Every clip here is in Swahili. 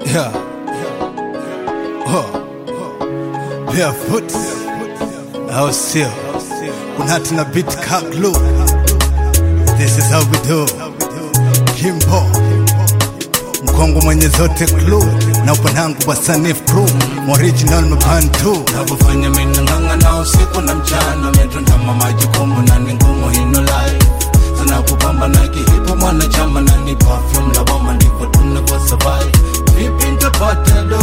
Yeah. Oh. Barefoot. Au sio? Kuna tuna beat ka glue. This is how we do. Kimbo. Mkongo mwenye zote clue na upanangu wa Sanif crew. Original mabantu. navyofanya minang'anga na usiku na mchana metondama majukumu na ni ngumu hino life zinakupambana kihipo mwanachama na ni perfume lawama ndivyo tunavyo survive vipi ntapata do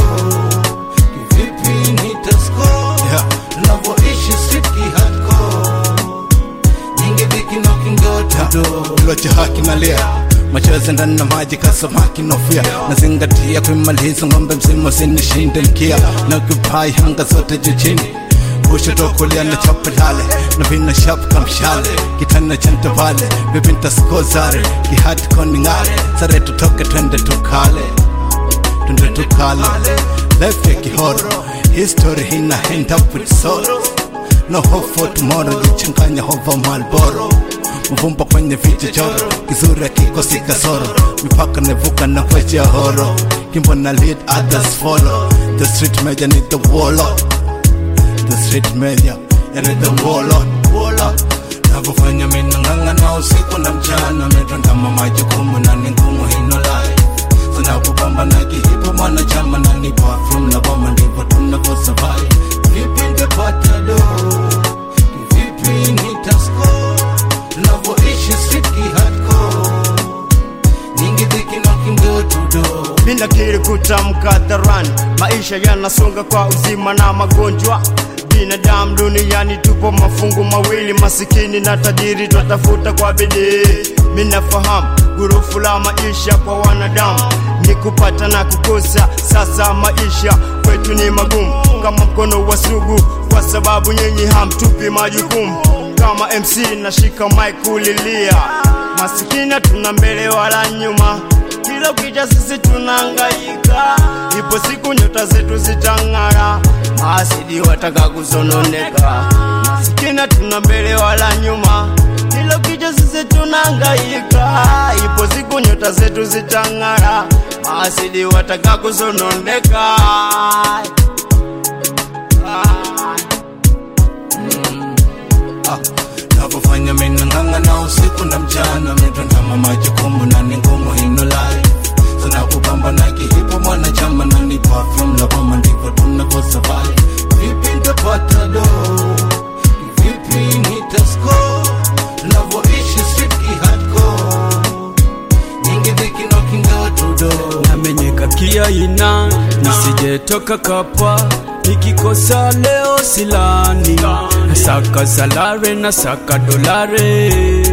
kivipi nitasko Yeah. tunavyoishi siki hardcore nyingi dhiki no kingotodo Kilo cha haki na lia machozi ndani na maji kasamaki nofia nazingatia kuimaliza ng'ombe mzima usinishinde mkia na kupai hanga zote juu chini kushoto kulia na chapelale na vina shap kamshale kitana cha ntavale bibinta skozare kihati koningare sare tutoke twende tukale twende tukale life ya kihoro history hina end up with sorrow no hope for tomorrow jichanganya hova malboro mvumba kwenye vichochoro kizuri kikosi kasoro mipaka nevuka na kweche horo kimbo na lead others follow the street major need the warlord the street major ya need the warlord warlord navyofanya minang'anga na usiku na mchana metondama majukumu na ni ngumu hino life zinakupambana kihipo mwanachama na ni perfume na boma ndivyo tunavyo survive vipi ndepata do vipi nitasko tunavyoishi siki hardcore nyingi dhiki na kingotudo Mina kiri kutamka hadharani, maisha yanasonga kwa uzima na magonjwa. Binadamu duniani tupo mafungu mawili, masikini na tajiri, twatafuta kwa bidii. Minafahamu gurufu la maisha kwa wanadamu ni kupata na kukosa. Sasa maisha kwetu ni magumu kama mkono wa sugu, kwa sababu nyinyi hamtupi majukumu. Kama MC nashika mic kulilia, masikini tuna mbele wala nyuma kila ukicha sisi tunangaika, ipo siku nyota zetu zitang'ara, maasidi wataka kusononeka, masikina tuna mbele wala nyuma, kila ukicha sisi tunangaika, ipo siku nyota zetu zitang'ara, maasidi wataka kusononeka. navyofanya minang'anga na usiku na mchana metondama majukumu na ni ngumu hino life zinakupambana kihipo mwanachama na ni perfume la boma ndivyo tunavyo survive vipi ntapata do vipi nitasko tunavyoishi siki hardcore nyingi dhiki no kingotudo namenyeka kiaina nisijetoka kapa nikikosa leo silani nasaka salare nasaka dolare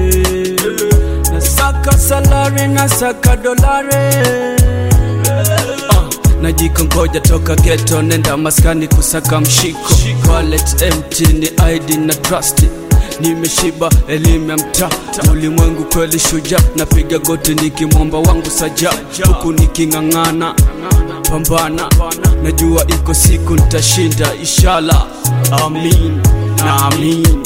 nasaka salare nasaka dolare Ah, najikongoja toka geto nenda maskani kusaka mshiko wallet empty ni id na trust nimeshiba elimu ya mtaa ulimwengu kweli shuja napiga goti nikimwomba wangu saja huku niking'ang'ana pambana najua iko siku nitashinda ishala amin na amin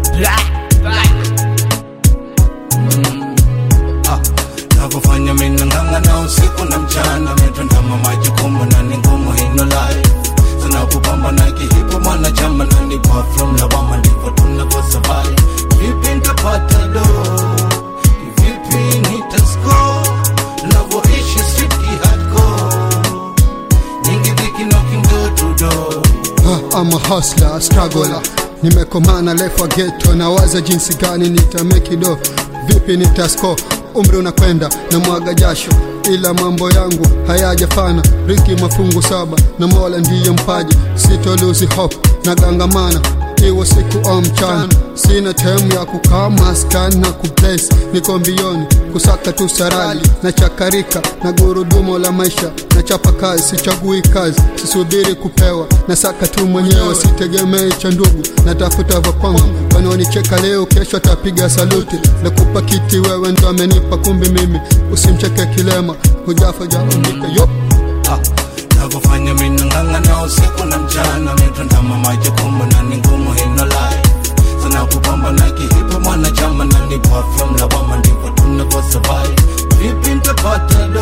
navyofanya minang'anga na usiku na mchana metondama majukumu na ni ngumu hino life zinakupambana kihipo mwanachama na ni perfume la boma ndivyo tunavyo survive vipi ntapata do vipi nitasko tunavyoishi siki hardcore nyingi dhiki no kingotudo Ah, I'm a hustler, a struggler. Nimekomana life wa ghetto na waza jinsi gani nitamekido, vipi nitasko. Umri unakwenda na mwaga jasho, ila mambo yangu hayajafana. Riki mafungu saba na Mola ndiye mpaji, sito lose hope na gangamana iwe siku au mchana, sina time ya kukaa maskani na kuplace, niko mbioni kusaka tu sarali na chakarika na gurudumo la maisha na chapa kazi, sichagui kazi, sisubiri kupewa, na saka tu mwenyewe, sitegemei cha ndugu, natafuta vya kwangu. Wanaonicheka leo, kesho atapiga saluti, nakupa kiti wewe ndo amenipa, kumbi mimi usimcheke kilema, hujafa jaandika yo Ah, navyofanya minang'anga na usiku na mchana metondama majukumu na ni ngumu hino life zinakupambana kihipo mwanachama na ni perfume la boma ndivyo tunavyo survive vipi ntapata